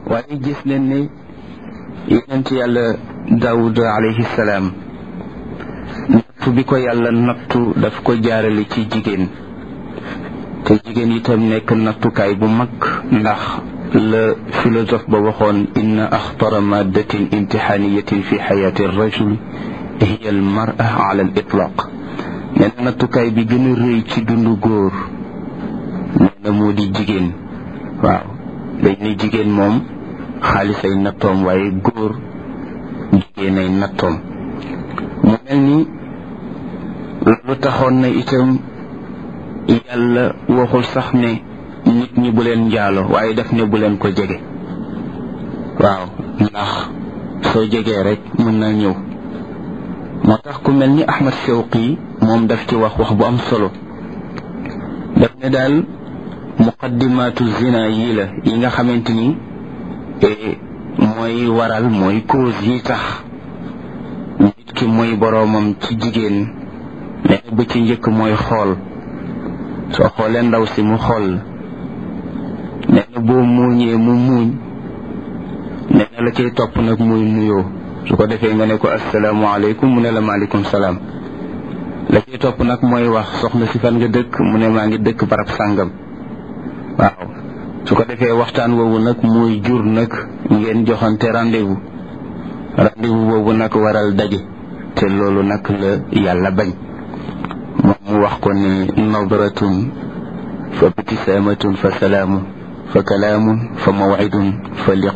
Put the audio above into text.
waaye gis nañ ne yonent yàlla daawud alayhi salaam nattu bi ko yàlla nattu daf ko jaarale ci jigéen te jigéen itam nekk nattukaay bu mag ndax la philosophe ba waxoon inna axtara maddatin imtixaaniyatin fi xayaati rajul hiya al mara ala al itlaq nee na nattukaay bi gën a rëy ci dundu góor nee na moo di jigéen waaw dañ ne jigéen moom xaalis ay nattoom waaye góor jigéen ay nattoom mu mel ni lu taxoon na itam yàlla waxul sax ne nit ñi bu leen njaalo waaye daf ne bu leen ko jege waaw ndax soo jegee rek mën na ñëw moo tax ku mel ni Ahmad Shawqi moom daf ci wax wax bu am solo daf ne daal muqaddimaatu zina yii la yi nga xamante ni mooy waral mooy cause yi tax nit ki mooy boroomam ci jigéen nee na ba ci njëkk mooy xool soo xoolee ndaw si mu xool nee na boo muuñee mu muuñ nee na la cay topp nag muy nuyoo su ko defee nga ne ko asalaamaaleykum mu ne la maaleykum salaam la cay topp nag mooy wax soxna si fan nga dëkk mu ne maa ngi dëkk barab sàngam waaw su ko defee waxtaan woowu nag muy jur nag ngeen joxante rendez-vous rendez-vous boobu nag waral daje te loolu nag la yàlla bañ moom mu wax ko ne nadratun fa btisaamatun fa salaamun fa kalaamun fa mawcidun fa liq